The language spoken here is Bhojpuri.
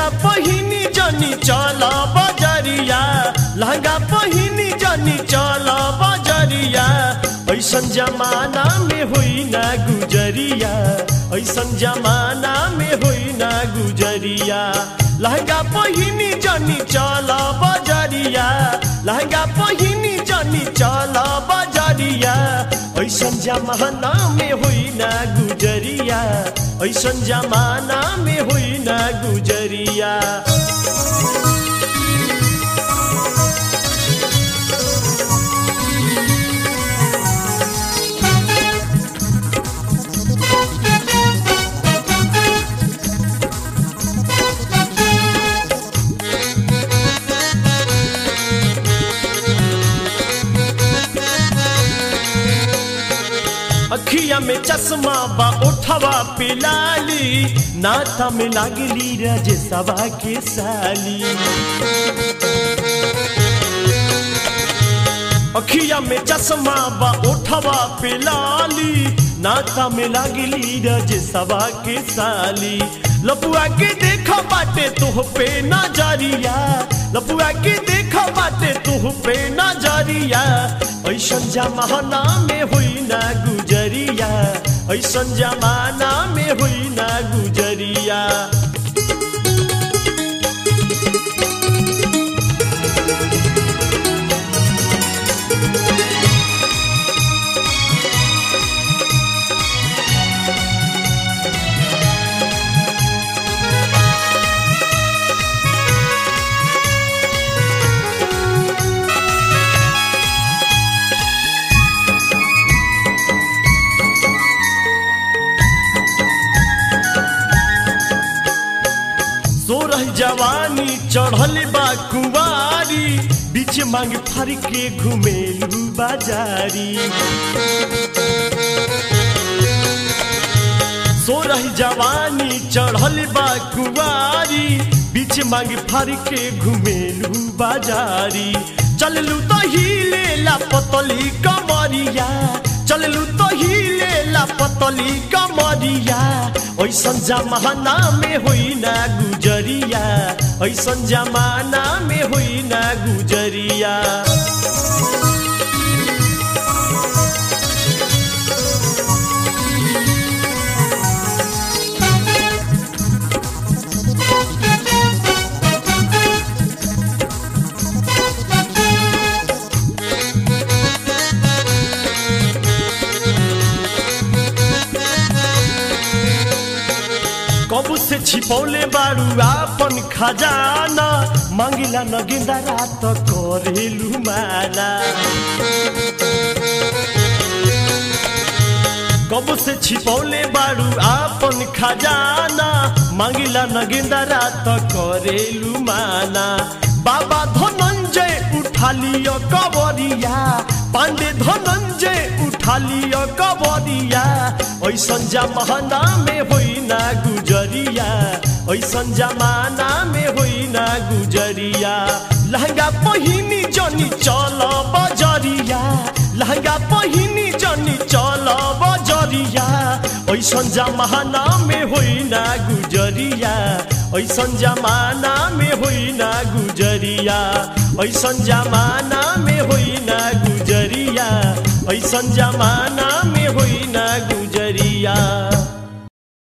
लहंगा पहिनी जनी चल बजरिया लहंगा पहिनी जनी चल बजरिया ऐसन जमाना में होई ना गुजरिया ऐसन जमाना में होई ना गुजरिया लहंगा पहिनी जनी चल बजरिया लहंगा पहिनी जनी चल बजरिया ऐसन जमाना में होई ना गुजरिया ऐसन जमाना में होई ना गुजरिया अखिया में चश्मा बा उठवा पिलाली नाता में लागली रजसवा के साली अखिया में चश्मा बा उठवा पिलाली नाता में लागली रजसवा के साली लपुआ के देखा बाटे तुह पे नजरिया लपुआ के देखा बाटे तुह पे नजरिया ऐसन जमाना में हुई ना गुजरिया ऐसन जमाना में हुई ना गुजरिया सोरह जवानी चढ़ल बा कुवारी बीच मांग फर के घुमेलू बाजारी सोरह जवानी चढ़ल बा कुवारी बीच मांग फर के घुमेलू बाजारी चललू तो हिले ला पतली कमरिया चललू तो हिले ला पतली कमरिया ऐसन जमाना में होई ना गुजरिया ऐसन जमाना में होई ना गुजरिया कबू से छिपौले बारू आपन खजाना मांगिला न गेंदा रात करेलू माना कबू से छिपौले बारू आपन खजाना मांगिला न गेंदा रात करेलू माना बाबा धनंजय उठा लियो कबरिया पांडे धनंजय उठा लियो कबरिया ऐसन जमाना में होई ना गुजरिया ऐसन जमाना में होई ना गुजरिया लहंगा पहिनी जनी चल बजरिया लहंगा पहिनी जनी चल बजरिया ऐसन जमाना में होई ना गुजरिया ऐसन जमाना में होई ना गुजरिया ऐसन जमाना में होई ना गुजरिया ऐसन जमाना